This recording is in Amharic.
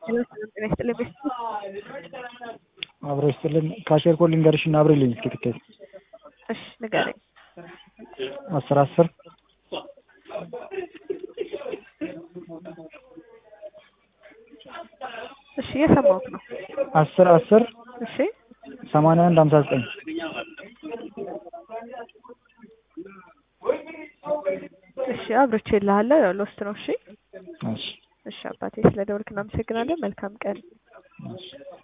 ሄሎ ሰላም ጤና ይስጥልኝ ቤስት አብሮ ይስጥልን። ካሼር ኮድ ልንገርሽ እና አብሬልኝ እስኪ ትኬት እሺ ንገረኝ። አስር አስር እሺ እየሰማሁት ነው። አስር አስር እሺ ሰማንያ አንድ ሀምሳ ዘጠኝ እሺ አብሮቼ እልሃለሁ። ያው ሎስት ነው። እሺ እሺ እሺ አባቴ ስለ ደወልክ እናመሰግናለን። መልካም ቀን። እሺ